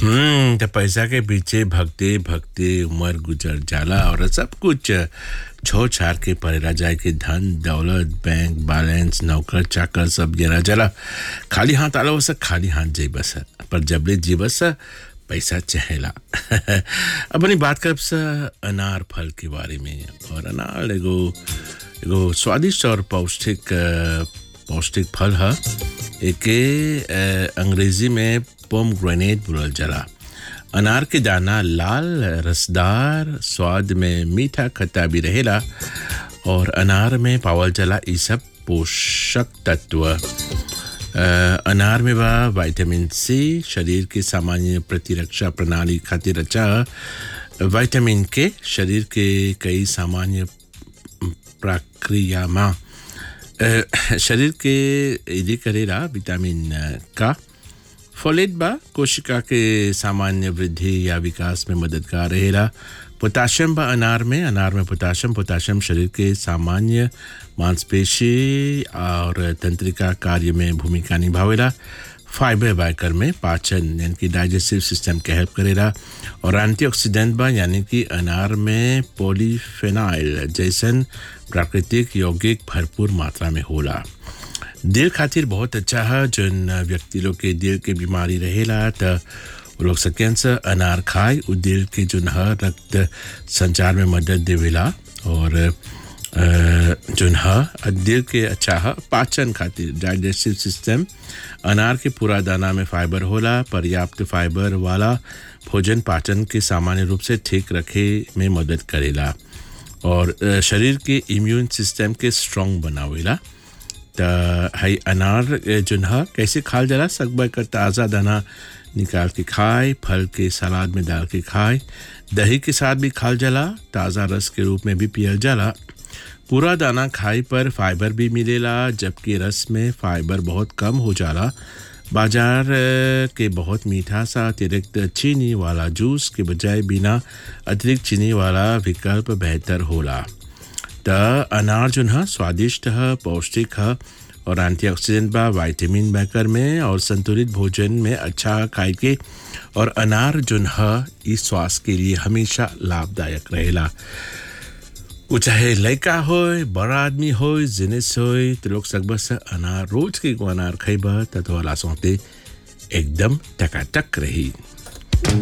हम्म तो पैसा के पीछे भगते भगते उम्र गुजर जाला और सब कुछ छो छार के परेला जाए के धन दौलत बैंक बैलेंस नौकर चाकर सब गिरा जाला खाली हाथ आलो बस खाली हाथ जाई बस पर जबले जी बस पैसा चहेला अपनी बात करब स अनार फल के बारे में और अनार एगो एगो स्वादिष्ट और पौष्टिक अ, पौष्टिक फल है एके अ, अंग्रेजी में पोम ग्रेनेड बोलल जाला अनार के दाना लाल रसदार स्वाद में मीठा खट्टा भी रहेला और अनार में पावल जाला ई सब पोषक तत्व अ, अनार में बा विटामिन सी शरीर के सामान्य प्रतिरक्षा प्रणाली खातिर अच्छा विटामिन के शरीर के कई सामान्य प्रक्रिया में अ, शरीर के यदि करेला विटामिन अ, का फोलेट बा कोशिका के सामान्य वृद्धि या विकास में मददगार रहेला पोटाशियम बा अनार में अनार में पोटाशियम पोटाशियम शरीर के सामान्य मांसपेशी और तंत्रिका कार्य में भूमिका निभावेला फाइबर बायकर में पाचन यानी कि डाइजेस्टिव सिस्टम के हेल्प करेला और एंटीऑक्सीडेंट बा यानी कि अनार में पॉलीफेनाइल जैसन प्राकृतिक यौगिक भरपूर मात्रा में होला दिल खातिर बहुत अच्छा है जन व्यक्ति लोग के दिल के बीमारी रहेला त वो लोग सकें से अनार खाए उ दिल के जो है रक्त संचार में मदद देवेला और अ, जोन है दिल के अच्छा है पाचन खातिर डाइजेस्टिव सिस्टम अनार के पूरा दाना में फाइबर होला पर्याप्त फाइबर वाला भोजन पाचन के सामान्य रूप से ठीक रखे में मदद करेला और अ, शरीर के इम्यून सिस्टम के स्ट्रांग बनावेला त हई अनार ए, जोन ह कैसे खाल जाला सकबर कर ताज़ा दाना निकाल के खाए फल के सलाद में डाल के खाए दही के साथ भी खाल जाला ताज़ा रस के रूप में भी पियल जाला पूरा दाना खाए पर फाइबर भी मिलेला जबकि रस में फाइबर बहुत कम हो जाला बाजार अ, के बहुत मीठा सा अतिरिक्त चीनी वाला जूस के बजाय बिना अतिरिक्त चीनी वाला विकल्प बेहतर होला त अनार जो है स्वादिष्ट है पौष्टिक है और एंटीऑक्सीडेंट बा विटामिन बैकर में और संतुलित भोजन में अच्छा खाए के और अनार जो है इस स्वास्थ्य के लिए हमेशा लाभदायक रहेला वो चाहे लड़का हो बड़ा आदमी हो जिनिस हो तो लोग सकबस से अनार रोज के एगो अनार खइबा त तोहरा सौते एकदम टकाटक रही